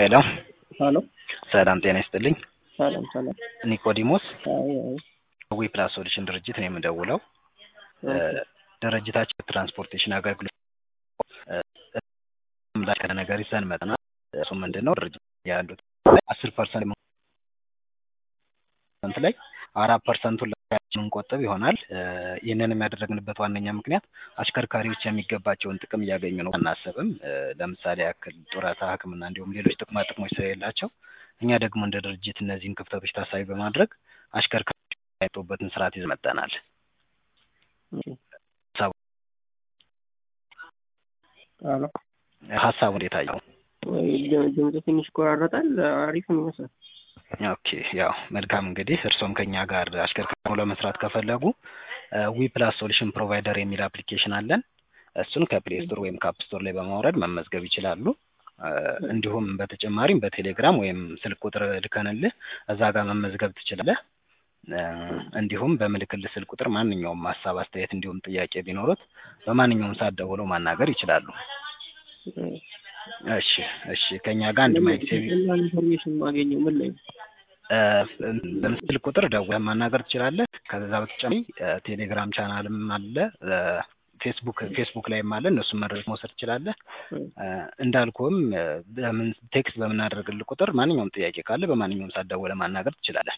ሄሎ ሀሎ ሰላም ጤና ይስጥልኝ። ሰላም ሰላም። ኒቆዲሞስ አይ አይ ዊ ፕላስ ሶሉሽን ድርጅት ነው የምደውለው። ድርጅታችን ትራንስፖርቴሽን አገልግሎት ምላሽ ነገር ይዘን መጥናል። እሱ ምንድን ነው ድርጅት ያሉት አስር ፐርሰንት ላይ አራት ፐርሰንቱን የምንቆጥብ ይሆናል። ይህንን የሚያደረግንበት ዋነኛ ምክንያት አሽከርካሪዎች የሚገባቸውን ጥቅም እያገኙ ነው አናስብም። ለምሳሌ ያክል ጡረታ፣ ሕክምና እንዲሁም ሌሎች ጥቅማ ጥቅሞች ስለሌላቸው እኛ ደግሞ እንደ ድርጅት እነዚህን ክፍተቶች ታሳቢ በማድረግ አሽከርካሪዎች የሚያጡበትን ስርዓት ይዘን መጥተናል። ሀሎ ሀሳቡ እንዴት አየው? ድምጽ ትንሽ ይቆራረጣል። አሪፍ ነው ይመስላል። ኦኬ ያው መልካም እንግዲህ እርስዎም ከኛ ጋር አሽከርካሪ ሆነው ለመስራት ከፈለጉ ዊ ፕላስ ሶሉሽን ፕሮቫይደር የሚል አፕሊኬሽን አለን። እሱን ከፕሌይ ስቶር ወይም ከአፕ ስቶር ላይ በማውረድ መመዝገብ ይችላሉ። እንዲሁም በተጨማሪም በቴሌግራም ወይም ስልክ ቁጥር ልከንልህ እዛ ጋር መመዝገብ ትችላለህ። እንዲሁም በምልክልህ ስልክ ቁጥር ማንኛውም ሀሳብ፣ አስተያየት እንዲሁም ጥያቄ ቢኖሩት በማንኛውም ሰዓት ደውለው ማናገር ይችላሉ። እሺ እሺ ከኛ ጋር አንድ ማይክ ሴቪ ኢንፎርሜሽን ማገኘው ምን ላይ ነው? በምስል ቁጥር ደውለህ ማናገር ትችላለህ። ከዛ በተጨማሪ ቴሌግራም ቻናልም አለ፣ ፌስቡክ ፌስቡክ ላይም አለ። እነሱን መረጃ መውሰድ ትችላለህ። እንዳልኩም በምን ቴክስት በምናደርግልህ ቁጥር ማንኛውም ጥያቄ ካለ በማንኛውም ሰዓት ደውለህ ማናገር ትችላለህ።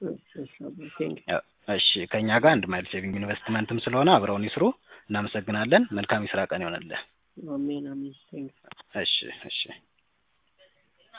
እሺ ከኛ ጋር አንድ ማይል ሴቪንግ ኢንቨስትመንትም ስለሆነ አብረውን ይስሩ። እናመሰግናለን። መልካም የስራ ቀን ይሆንልህ። አሜን አሜን። እሺ እሺ